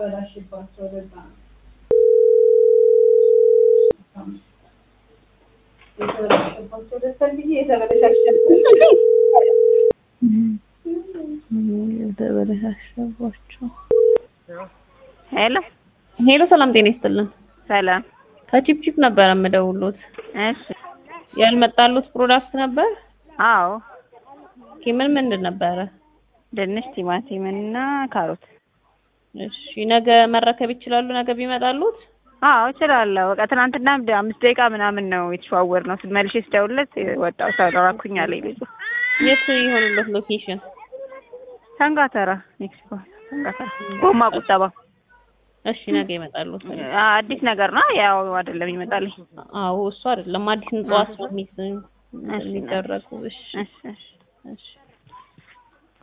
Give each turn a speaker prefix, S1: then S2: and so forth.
S1: የተበላሽባቸው ለዛ ነው። የተበላሽባቸው ለዛ ብዬ የተበላሻሸባቸው
S2: የተበለሻሸባቸው
S3: ሄሎ
S2: ሄሎ፣ ሰላም ጤና ይስጥልን።
S3: ሰላም።
S2: ከቺፕቺፕ ነበር የምደውሉት።
S3: እሺ።
S2: ያልመጣሉት ፕሮዳክት ነበር?
S3: አዎ
S2: ኦኬ፣ ምን ምንድን ነበረ?
S3: ድንች፣ ቲማቲም እና ካሮት።
S2: እሺ፣ ነገ መረከብ ይችላሉ? ነገ ቢመጣሉት?
S3: አዎ እችላለሁ። በቃ ትናንትና አምስት ደቂቃ ምናምን ነው የተሸዋወር ነው መልሼ ስደውልለት ወጣው ሰራኩኝ አለኝ ልጁ።
S2: የት ይሆንለት ሎኬሽን?
S3: ሰንጋተራ ሜክሲኮ ሰንጋተራ ጎማ ቁጠባ።
S2: እሺ፣ ነገ ይመጣሉት።
S3: አዲስ ነገር ነው ያው አይደለም ይመጣልኝ።
S2: አዎ፣ እሱ አይደለም አዲስ ንጽዋት ነው የሚደረጉ። እሺ፣
S3: እሺ እሺ
S2: እሺ